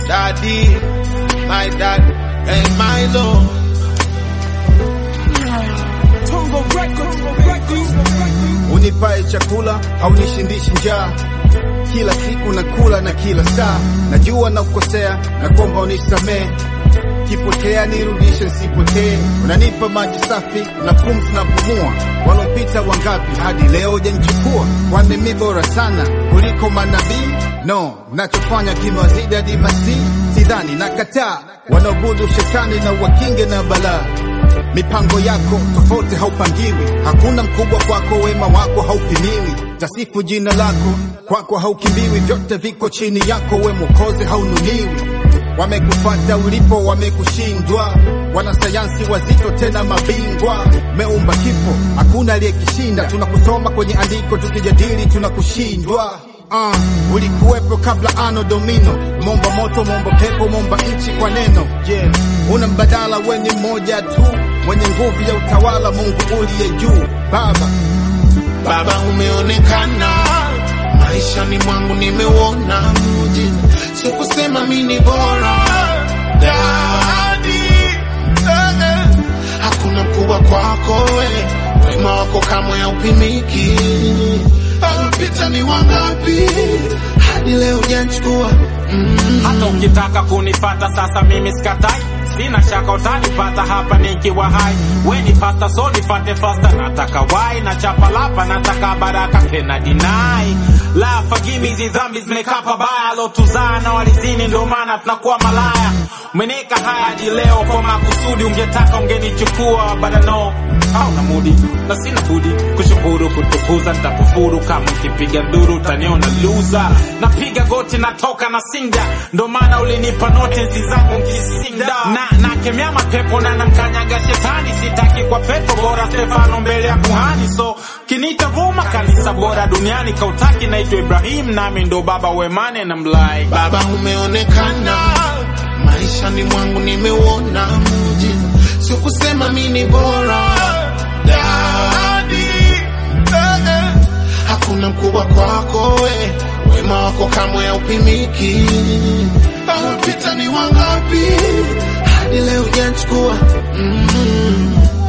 daddy, my dad and my lord. unipae chakula haunishindishi njaa kila siku nakula na kila saa najua na kukosea na kwamba unisamee kipotea nirudishe nsipotee unanipa maji safi na pumzi na pumua walopita wangapi hadi leo janichukua kwani mi bora sana kuliko manabii no nachofanya kimewazidi hadi masii sidhani nakataa wanaobudu shetani na wakinge na balaa mipango yako tofauti haupangiwi, hakuna mkubwa kwako, wema wako haupimiwi, tasifu jina lako kwako haukimbiwi, vyote viko chini yako, we Mwokozi haunuliwi. Wamekufata ulipo, wamekushindwa, wanasayansi wazito tena mabingwa, meumba kifo, hakuna aliyekishinda. Tunakusoma kwenye andiko, tukijadili tunakushindwa. Uh, ulikuwepo kabla ano domino, momba moto, momba pepo, momba nchi kwa neno. Yeah, una mbadala, we ni mmoja tu, mwenye nguvu ya utawala, Mungu uliye juu. Baba, Baba umeonekana maishani mwangu, nimeuona muujiza, sikusema mi ni bora Daddy, eh, eh. hakuna mkubwa kwako we, wema wako kamwe haupimiki. Alipita ni wangapi hadi leo hujanichukua mm. hata ukitaka kunipata sasa mimi sikatai sina shaka utanipata hapa nikiwa hai weni pasta so nipate fasta nataka wai na chapalapa nataka baraka tena dinai la fagimi hizi dhambi zimekaa pabaya lotuzaa na walizini ndio maana tunakuwa malaya umeneka haya hadi leo kwa makusudi ungetaka ungenichukua badano au na mudi na sina budi kushukuru kutukuza nitakufuru kama ukipiga nduru utaniona luza napiga goti natoka na sinda ndo maana ulinipa notisi zangu nkisinda na nakemea mapepo na namkanyaga shetani sitaki kwa pepo bora stefano mbele ya kuhani so kinita vuma kanisa bora duniani kautaki naitwa ibrahim nami ndo baba wemane na mlai Baba umeonekana maishani mwangu, nimeuona muujiza, sikusema mi ni bora Daddy, eh, eh. hakuna mkubwa kwako we, wema wako kamwe haupimiki. Alipita ni wangapi hadi leo hujanichukua mm.